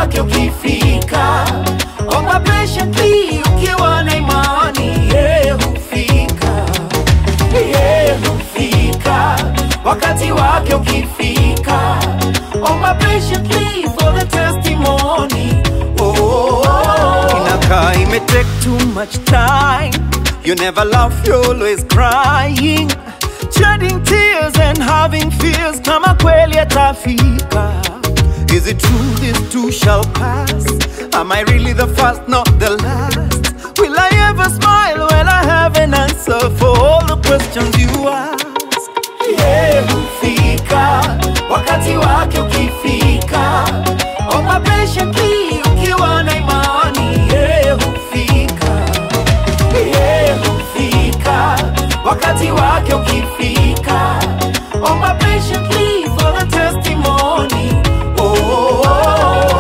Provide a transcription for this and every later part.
wake ukifika, omba patiently ukiwa na imani, yeye hufika, yeye hufika. Wakati wake ukifika, omba patiently for the testimony. Oh, oh, oh. Inakaa ime take too much time. You never laugh, you're always crying. Shedding tears and having fears kama kweli atafika. Is it true this too shall pass? Am I really the first, not the last? Will I ever smile when I have an answer for all the questions you ask? yeye hufika wakati wake ukifika, omba patiently ukiwa na imani, yeye hufika, yeye hufika wakati wake ukifika, omba patiently for the testimony. Oh, oh, oh.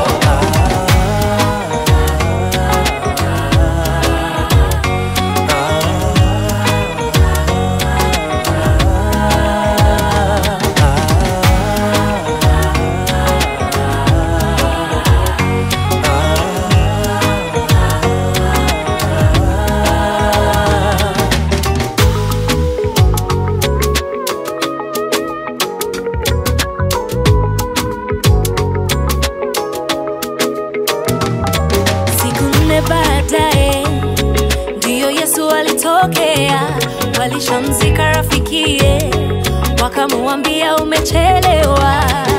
Siku nne baadaye ndiyo Yesu alitokea, walishamzika rafikie, wakamwambia umechelewa.